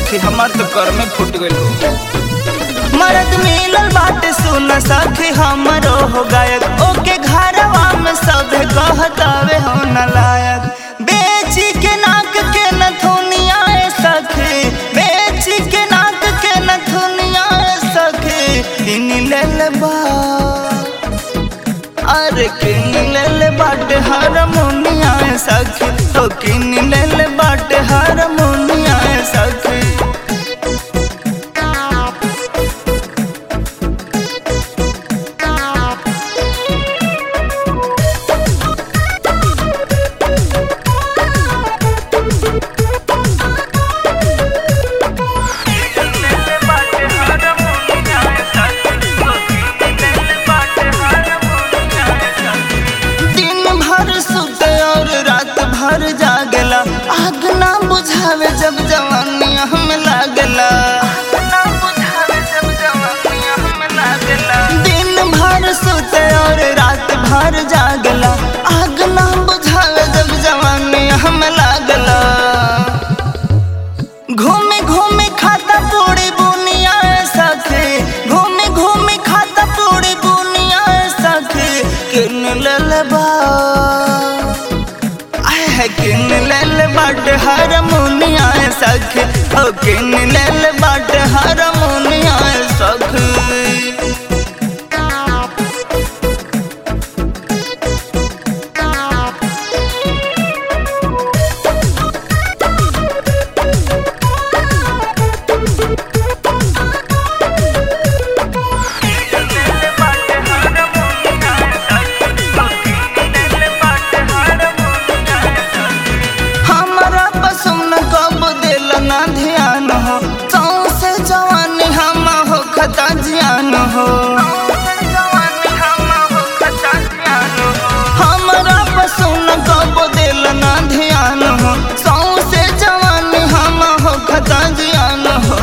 सखी हमार तो कर में फूट गइल हो मरद मिलल बाटे सुन सखी हमरो हो गायक ओके घरवा में सब कहतावे हो न लायक बेची के नाक के नथुनिया सखी बेची के नाक के नथुनिया सखी किन लेल बा अरे किन लेल बाटे हारमोनिया सखी तो किन लेल बाटे हारमोनिया सखी दिन भर सुते और रात भर जागला आग ना बुझावे जब जवानी हम लागला दिन भर सुते और रात भर जागला आग ना बुझावे जब जवानी हम लागला घूमे घूमे खाता पूरी बुनिया सखे घूमे घूमे खाता पूरी बुनिया सखे किन लेल बा आय है किन लेल बाट हारमोनिया सखे ओ किन लेल बाट हारमोनिया सखे हमारा पसंद कब दिल ना ध्यान हो से जवानी हम हो खता जियान हो हमारा पसंद कब दिल ना ध्यान हो से जवानी हम हो खता जियान हो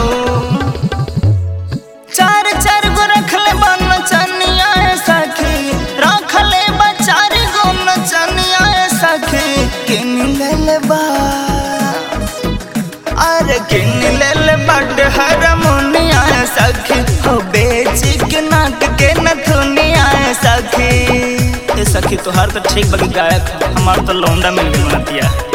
चार चार गो रखले बन चनिया सखी रखले बा चार गो नचनिया सखी किन लेल बा अरे किन लेल बड हारमोनिया सखी हो बेची के नाक के नथुनिया सखी ए सखी तोहार तो ठीक बगी गायक हमार तो लौंडा मिल गइल नतिया